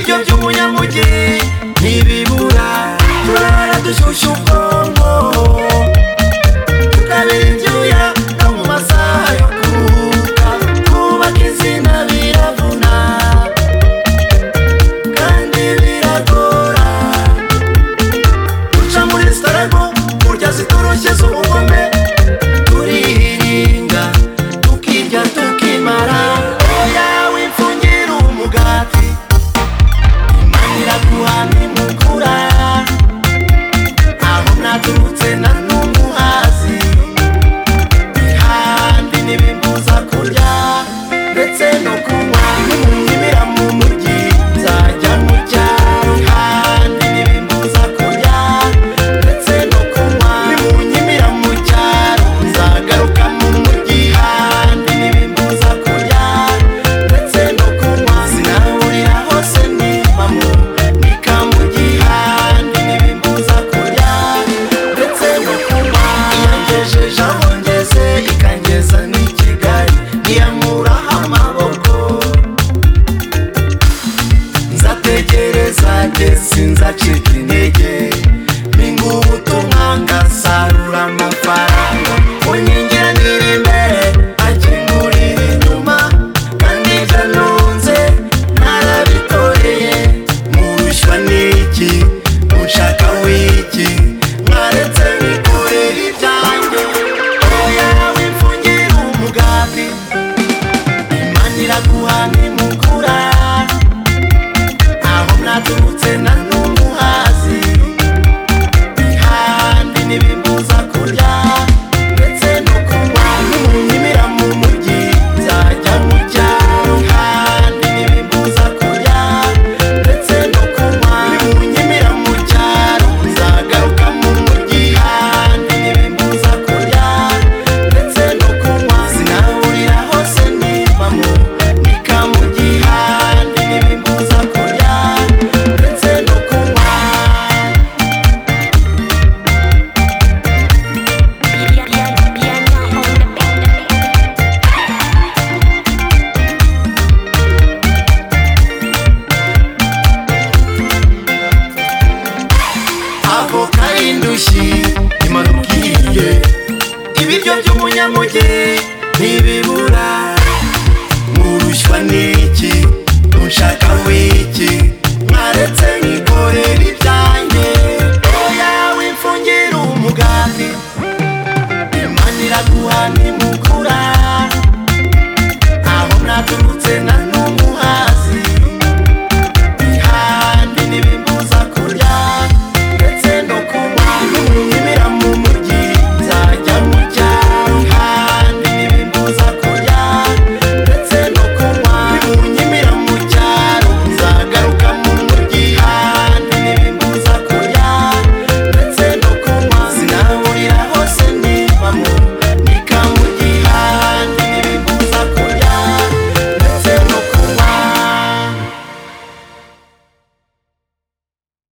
by'umunyamugi ntibibura turara dushyushya ubwonko tukabinjyuya no mu masaha yo kuruhuka kubaka izina biravuna kandi biragora guca muri sitarago kurya zitoroshye z'ubugome turiringa tukirya tukimara oya wipfungira umugati imanira guhana imukura aho naturutse na n'umuhazi ihandi n'ibimbuza kurya ndetse no kunywa nkibira mu mujyi nzajya mu cyaro ihandi n'ibimbuza kurya ndetse no kunywa nimunyimira mu cyaro nzagaruka mu mujyi ihandi n'ibimbuza kurya ndetse no kunywa sinahurira hose niba mu nika mu gihandi n'ibimbuza kurya ndetse no kunywa iyagejeje aho ngeze ikangeza n'i kigali ntiyamuraho amaboko nzategereza njye sinzacika intege mpinga ubutumwa ngasarura amafaranga unyingira niri imbere akingurira inyuma kandi ibyo nunze narabitoreye murushywa n'iki munshaka w'iki mwaretse bikorera ibyanjye oya wipfungira umugati imanira guhana imukura aho mwaturutse na n'umuhazi ihandi n'ibimbuza kurya ndetse no kunywa n'umunyimira mu mujyi nzajya mu cyaro ihandi n'ibimbuza kurya ndetse no kunywa n'umunyimira mu cyaro nzagaruka mu mujyi ihandi n'ibimbuza kurya ndetse no kunywa sinahurira hose niba mu nika mu gihandi n'ibimbuza kurya ndetse no kunywa avoka y'indushyi imanukiriye ibiryo by'umunyamugi